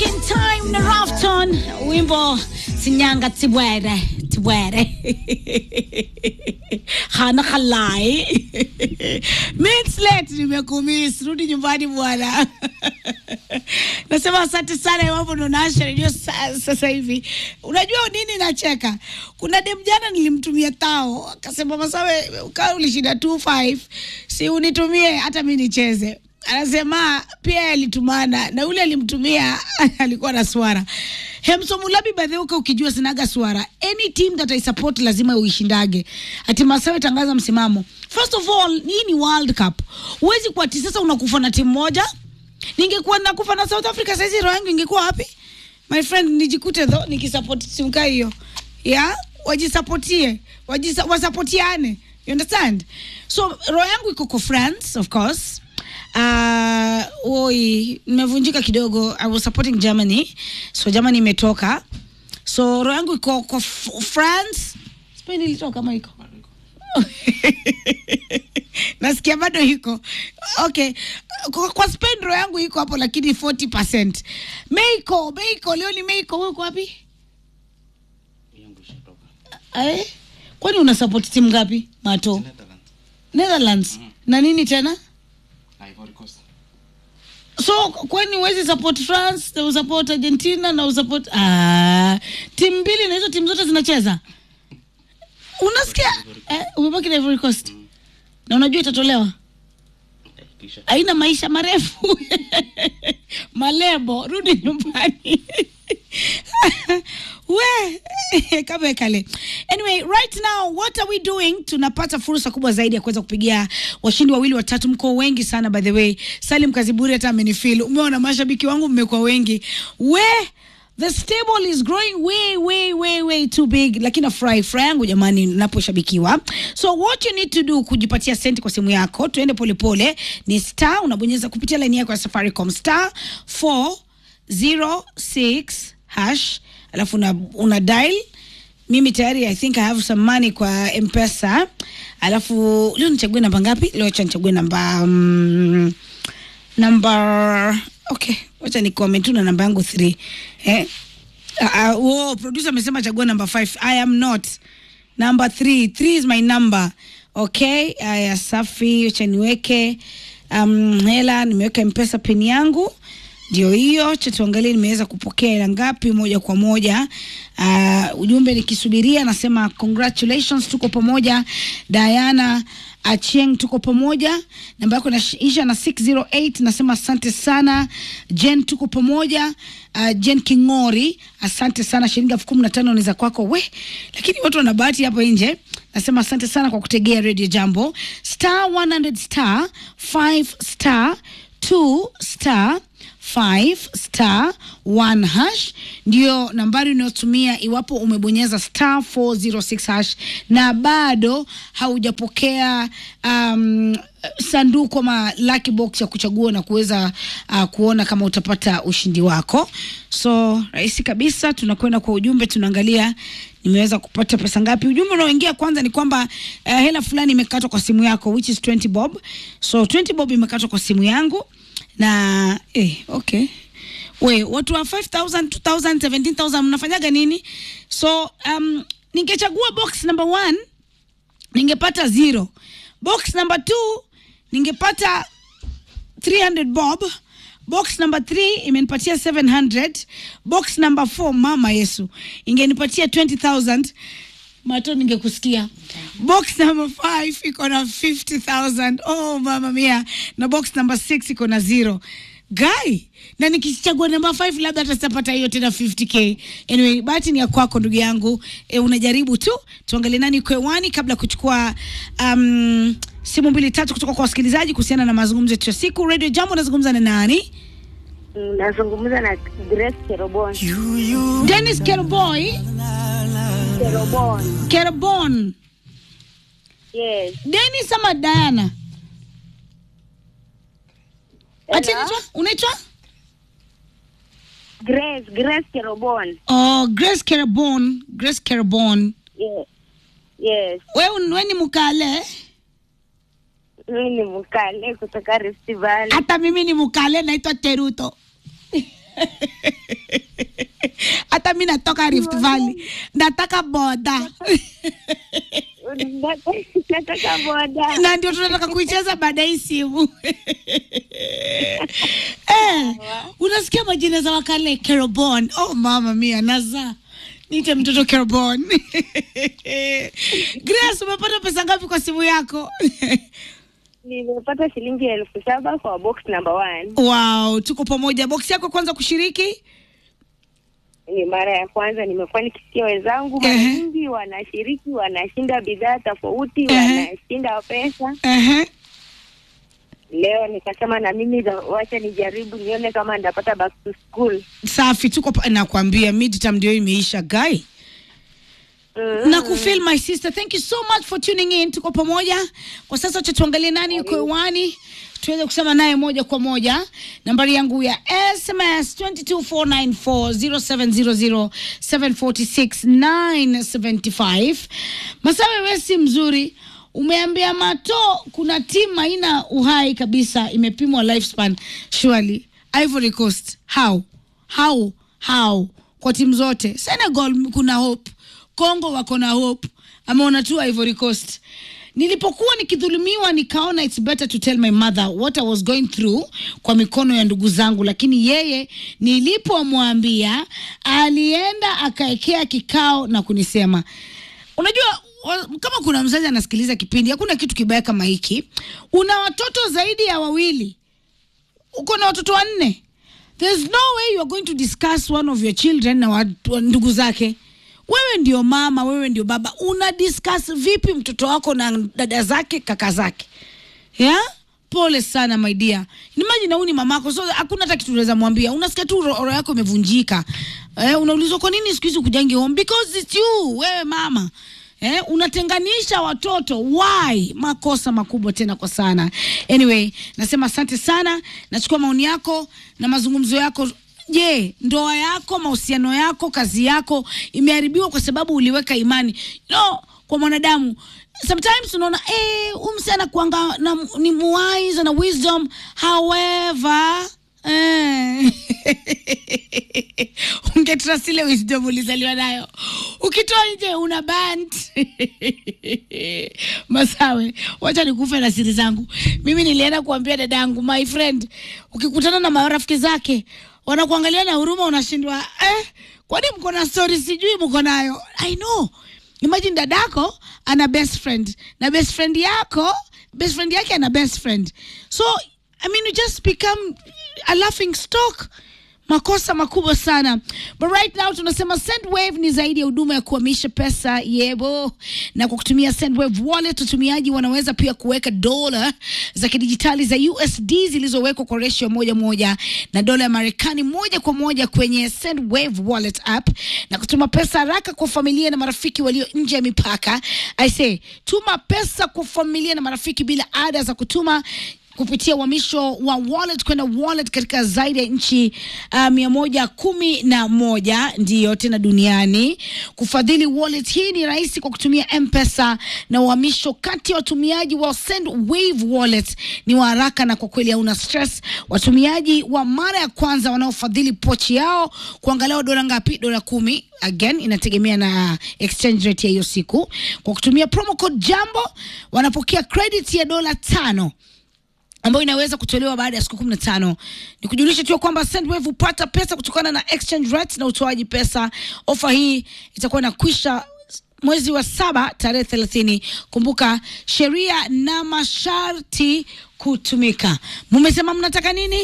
Second time na Rafton, wimbo Sinyanga Tibwere Tibwere hana halai minutes late, nimekumiss. Rudi nyumbani bwana. Nasema asante sana iwapo ndo naasha redio sa- sasa hivi. Unajua nini nacheka? Kuna dem jana nilimtumia tao, akasema Masawe, kaa ulishinda 25 si unitumie hata mi nicheze anasema pia alitumana na yule alimtumia alikuwa na swara hemsomulabi badheuka ukijua sinaga swara any team that I support lazima uishindage ati masawe tangaza msimamo first of all hii ni world cup huwezi kuwa ati sasa unakufa na timu moja ningekuwa nakufa na south africa saizi roho yangu ingekuwa wapi my friend nijikute tho nikisupport timu kaa hiyo ya wajisapotie wajisa, wasapotiane you understand so roho yangu iko kwa france of course uh, oi nimevunjika kidogo i was supporting germany so germany imetoka so roho yangu iko kwa F- france spain ilitoka kama iko nasikia bado iko okay kwa, kwa spain roho yangu iko hapo lakini 40 meiko meiko leo ni meiko wewe uko wapi Eh? kwani una support timu ngapi mato Netherlands. netherlands na nini tena Ivory Coast. so kwani huwezi support france na usupport argentina na usupport ah, timu mbili na hizo timu zote zinacheza unasikia eh, umebaki na Ivory Coast na unajua itatolewa Eh, kisha. haina maisha marefu malebo rudi nyumbani we kama kale anyway right now what are we doing tunapata fursa kubwa zaidi ya kuweza kupigia washindi wawili watatu mko wengi sana by the way salim kaziburi hata amenifil umeona mashabiki wangu mmekuwa wengi we the stable is growing way way way way too big lakini nafurahi furaha yangu jamani naposhabikiwa so what you need to do kujipatia senti kwa simu yako tuende polepole ni star unabonyeza kupitia laini yako ya safaricom star 406 hash alafu una, una dial mimi tayari i think i have some money kwa mpesa alafu leo nichague namba ngapi leo acha nichague namba um, namba okay wacha nikome tu na namba yangu 3 eh? uh, uh, oh, producer amesema chagua namba 5 i am not number 3 3 is my number okay aya safi wacha niweke um, hela nimeweka mpesa pin yangu ndio hiyo cha tuangalie nimeweza kupokea hela ngapi moja kwa moja uh, ujumbe nikisubiria nasema congratulations tuko pamoja diana achieng tuko pamoja namba yako inaisha na 608 nasema asante sana jen tuko pamoja uh, jen kingori asante sana shilingi elfu kumi na tano ni za kwako we lakini watu wana bahati hapo nje nasema asante sana kwa kutegea radio jambo star 100 star 5 star 2 star 5 star 1 hash ndio nambari unayotumia iwapo umebonyeza star 406 hash na bado haujapokea um, sanduku ama lucky box ya kuchagua na kuweza uh, kuona kama utapata ushindi wako so rahisi kabisa tunakwenda kwa ujumbe tunaangalia nimeweza kupata pesa ngapi ujumbe unaoingia kwanza ni kwamba uh, hela fulani imekatwa kwa simu yako which is 20 bob so 20 bob imekatwa kwa simu yangu na eh, okay we watu wa 5000 2000 17000 mnafanyaga nini so um, ningechagua box number one ningepata zero box number two ningepata 300 bob box number 3 imenipatia 700 box number 4 mama yesu ingenipatia 20000 mato ningekusikia box number 5 iko na 50000 oh mama mia na box number 6 iko na zero guy na nikichagua namba 5 labda hata sitapata hiyo tena 50k anyway bahati ni ya kwako ndugu yangu e, unajaribu tu tuangalie nani uko hewani kabla ya kuchukua um, simu mbili tatu kutoka kwa wasikilizaji kuhusiana na mazungumzo yetu ya siku radio jambo unazungumza na nani Mm, nazungumza na Grace Kerobon. dennis kerboy Kerobon. kerbon Yes. dennis ama diana ati Hello? unaitwa unaitwa Grace, Grace Kerobon. oh, grace kerbon grace kerbon Yes. Yes. we, we ni mkale Mimi ni mkale kutoka Rift Valley. hata mimi ni mkale naitwa teruto hata mi natoka Rift Valley nataka boda nataka boda na ndio tunataka kuicheza baada ya hii simu eh, unasikia majina za wakale Kerobon. Oh mama mia naza nite mtoto Kerobon. Grace, umepata pesa ngapi kwa simu yako? nimepata shilingi elfu saba kwa box number one wow, tuko pamoja. Box yako kwanza kushiriki ni mara ya kwanza nimekuwa nikisikia wenzangu mara Ehe. nyingi wanashiriki wanashinda bidhaa tofauti Ehe. wanashinda pesa Ehe. leo nikasema na mimi za- wacha nijaribu nione kama ndapata back to school Safi, tuko pa- nakwambia midterm ndio imeisha guy. mm. na kufeel my sister thank you so much for tuning in tuko pamoja kwa sasa acha tuangalie nani yuko hewani tuweze kusema naye moja kwa moja nambari yangu ya sms 22494 0700746975 masawe wesi mzuri umeambia mato kuna timu haina uhai kabisa imepimwa lifespan surely ivory coast how how how kwa timu zote senegal kuna hope congo wako na hope ameona tu ivory coast nilipokuwa nikidhulumiwa nikaona it's better to tell my mother what i was going through kwa mikono ya ndugu zangu lakini yeye nilipomwambia alienda akaekea kikao na kunisema unajua wa- kama kuna mzazi anasikiliza kipindi hakuna kitu kibaya kama hiki una watoto zaidi ya wawili uko na watoto wanne there's no way you are going to discuss one of your children na watu- wa- ndugu zake wewe ndio mama wewe ndio baba una discuss vipi mtoto wako na dada zake kaka zake yeah? pole sana my dear imagine huu ni mamako so hakuna hata kitu unaweza mwambia unasikia tu roho roho yako imevunjika eh, unaulizwa kwa nini siku hizi kujangi home because it's you wewe mama Eh, unatenganisha watoto why makosa makubwa tena kwa sana anyway nasema asante sana nachukua maoni yako na mazungumzo yako je ndoa yako mahusiano yako kazi yako imeharibiwa kwa sababu uliweka imani no kwa mwanadamu sometimes unaona eh, huyu msichana kuanga na ni wise na wisdom however eh, ungetrust ile wisdom ulizaliwa nayo ukitoa nje una bant masawe wacha nikufe na siri zangu mimi nilienda kuambia dada yangu my friend ukikutana na marafiki zake wanakuangalia na huruma unashindwa eh, kwani mko na story sijui mko nayo i know imagine dadako ana best friend na best friend yako best friend yake ana best friend so i mean you just become a laughing stock makosa makubwa sana but right now tunasema sendwave ni zaidi ya huduma ya kuhamisha pesa yebo na kwa kutumia sendwave wallet watumiaji wanaweza pia kuweka dola za kidijitali za usd zilizowekwa kwa ratio moja moja na dola ya marekani moja kwa moja kwenye sendwave wallet app na kutuma pesa haraka kwa familia na marafiki walio nje ya mipaka i say tuma pesa kwa familia na marafiki bila ada za kutuma kupitia uhamisho wa wallet kwenda wallet katika zaidi ya nchi uh, mia moja kumi na moja ndiyo tena duniani. Kufadhili wallet hii ni rahisi kwa kutumia M-Pesa na uhamisho kati ya watumiaji wa Sendwave wallet ni wa haraka na kwa kweli hauna stress. Watumiaji wa mara ya kwanza wanaofadhili pochi yao kuangalia dola ngapi? Dola kumi again inategemea na exchange rate ya hiyo siku. Kwa kutumia promo code Jambo wanapokea credit ya dola tano ambayo inaweza kutolewa baada ya siku kumi na tano. Ni kujulisha tu ya kwamba Sendwave hupata pesa kutokana na exchange rates na utoaji pesa. Ofa hii itakuwa inakwisha mwezi wa saba tarehe thelathini. Kumbuka sheria na masharti kutumika. Mumesema mnataka nini?